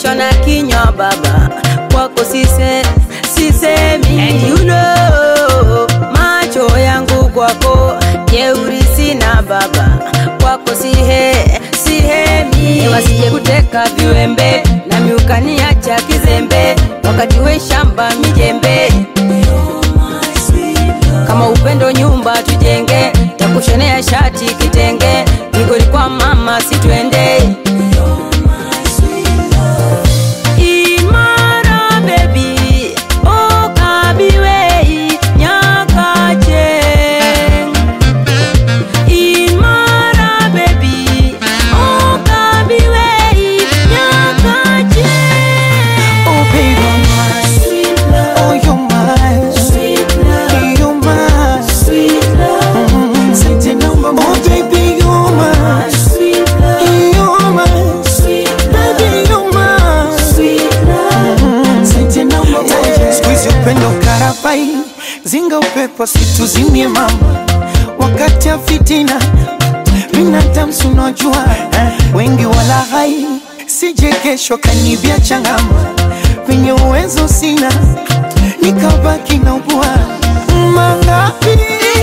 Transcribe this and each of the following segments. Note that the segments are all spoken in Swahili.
nachekeshwa na kinywa baba kwako sise sisemi And you know, macho yangu kwako jeuri sina baba kwako sihe sihemi wasije kuteka viwembe na miukaniacha kizembe wakati we shamba mijembe kama upendo nyumba tujenge takushonea shati kitenge migoli kwa mama situende Imara baby, oh kabiwei nyakache. Imara baby, oh kabiwei nyakache. Oh baby, oh you're mine, you're mine. Mm, Sente namba Oh baby, you're mine, you're mine. Baby, you're mine. Mm, Sente namba moja. Siku hizi upendo karabai, zinga upepo situzimie mama, wakati ya fitina binadamu si unajua wengi wala hai, sije kesho kanibia changama, penye uwezo sina nikabaki na ubua mangapi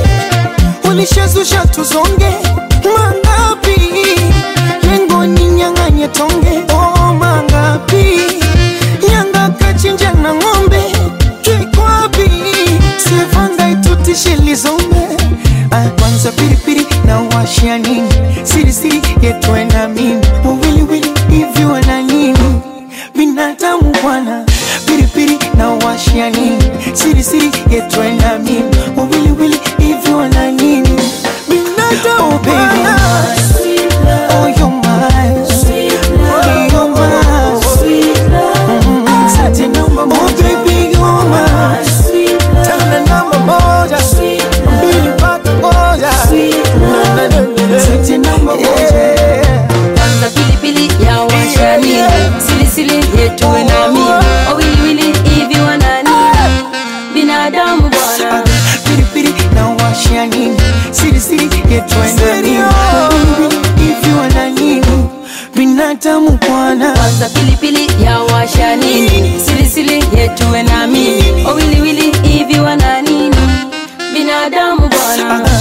ulishazusha tuzonge mangapi lengo ni nyang'anye tonge oh mangapi nyanga kachinja na ng'ombe kikwapi sivanga itutishe lizombe Ah, kwanza piripiri na washia nini sirisiri yetwe na mimi wawiliwili hivi wana nini binadamu bwana piripiri na washia nini sirisiri yetwe na mimi wawiliwili hivi wana nini binadamu oh, baby. Oh, you're mine. Oh, you're mine. Mm, sati namba moja. Oh, baby, you're mine. Tena namba moja. Mbili mpaka moja. Na, na, na, na, na. Sati namba moja. Kwanza pilipili ya washani silisili yetu na mimi wawiliwili hivi wanani binadamu bwana Piripiri na washia nini sirisiri yetwenda nini hivi wana nini binadamu bwana kwanza pilipili ya washanini silisili yetuwe na mimi wawiliwili hivi wana nini binadamu bwana